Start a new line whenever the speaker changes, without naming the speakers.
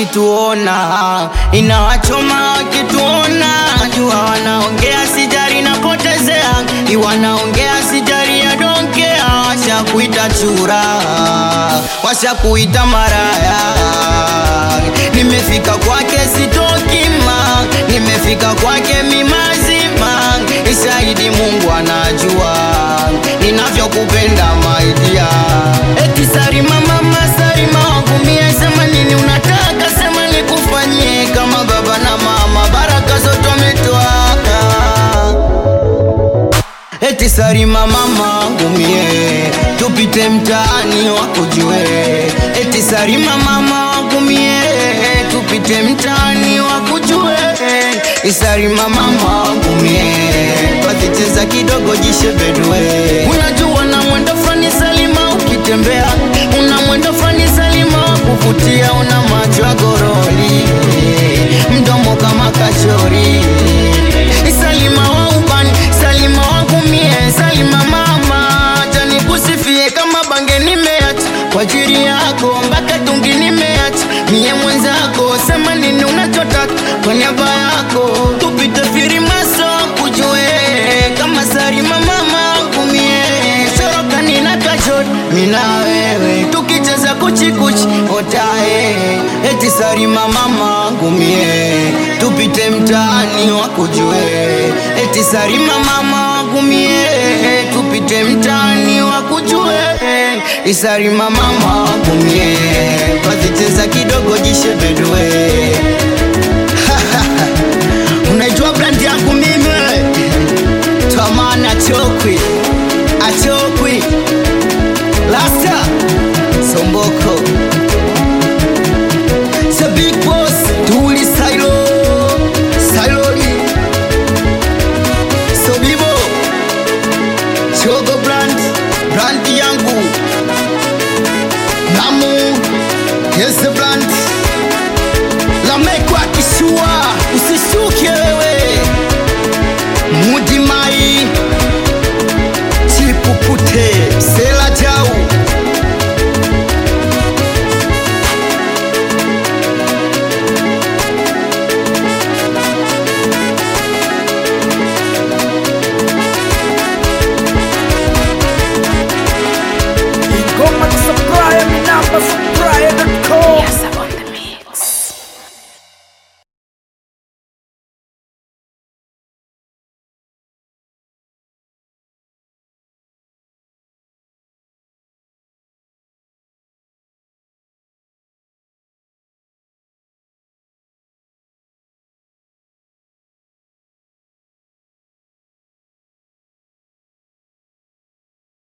wakituona, inawachoma wakituona. Jua wanaongea sijari napotezea, wanaongea sijari ya donkea, washakuita chura, washakuita maraya. Nimefika kwake sitokima, nimefika kwake mimazima, isaidi Mungu anajua ninavyokupenda maidia. Eti Sarima mama, Sarima wangu mie, sema nini unataka, sema nikufanyie kama baba na mama, baraka zote wametwaka. Eti Sarima mama wangu mie, tupite mtaani wakujue. Eti Sarima mama wangu mie, tupite mtaani wakujue. Isarima mama wangu mie, wakicheza kidogo jishebedwe. Unajua na mwendo fani Salima ukitembea, una mwendo fani Salima wa kuvutia, una macho ya goroli, mdomo kama kachori. Salima wa ubani, Salima wangu mie, Salima mama, acha nikusifie kama bange nimeacha kwa ajili yako, mpaka tungi nimeacha mie mwenzako, sema nini unachotaka kwa niaba yako, tupite firimaso kujue kama Salima mama wangu mie, soroka nina kachot mina wewe tukicheza kuchikuchi otae, eti Salima mama wangu mie, tupite mtaani wakujue, eti Salima mama wangu mie, tupite mtaani wakujue, Isarima mama wangu mie, wazicheza kidogo jishebedwe unaijua brand yangu mimi twamana achokwi achokwi lasta somboko